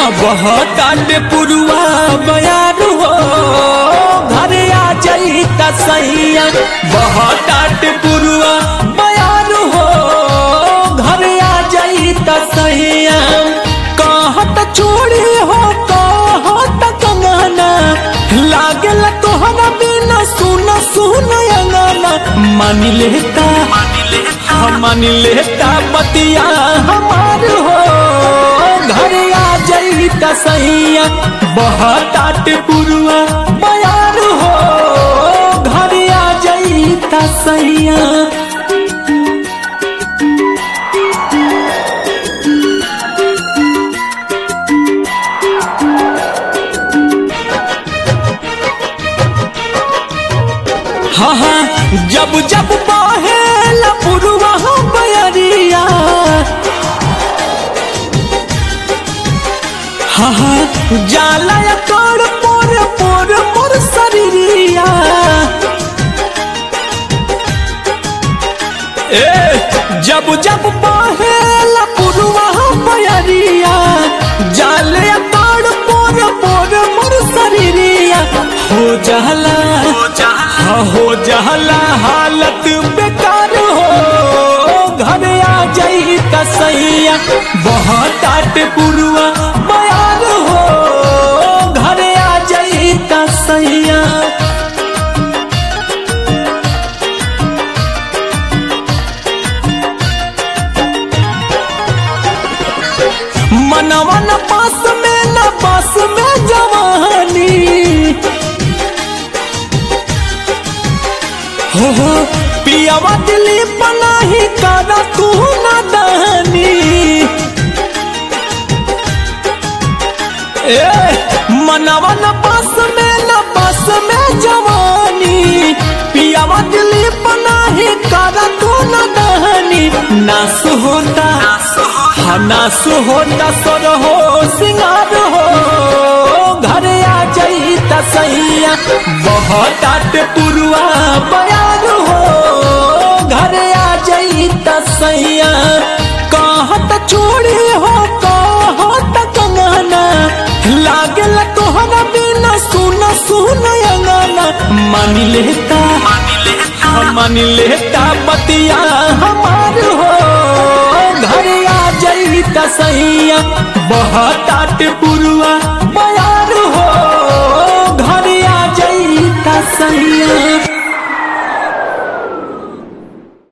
बहताटे पुरुआ बयान हो घरे आ जाई त सैया बहताटे पुरुआ बयान हो घरे आ जाई त सैया कहत चूड़ी हो कहत कंगना लागल तोहरा बिना सुन सुन अंगना मान लेता हम मान लेता बतिया हमार हो घरे आ जाई त सैया बहतात पुरुआ बयार हो घरे आ जाई त सैया हाँ हाँ जब जब बहेला पुरुआ बयरिया हाँ हाँ जाला कर पोर पोर पोर शरीरिया ए जब जब बहेला पुरुआ बयरिया जाले कर पोर पोर मोर शरीरिया हो जाला हाँ हो जहला हालत बेकार हो घर आ जाई त सैया बहुत आट पुरुआ बयान हो घर आ जाई त सैया मनवा न पास में न पास में जवानी हो हो पियावा दिली पनाही कारा तू ना दहनी ए मनवा न पास में न पास में जवानी पियावा दिली पनाही कारा तू ना दहनी नास होता हाँ नास होता सर हो सिंगार हो घर आ जाई त सैया बहुत आट पुरुआ बयान हो घर आ जाई त सैया कहत चूड़ी हो कहत कंगना लागल तोहरा बिना सुन सुन अंगना मान लेता मान लेता बतिया हमार हो घर आ जाई त सैया बहुत आट पुरुआ बयार हो घर आ जाई त सैया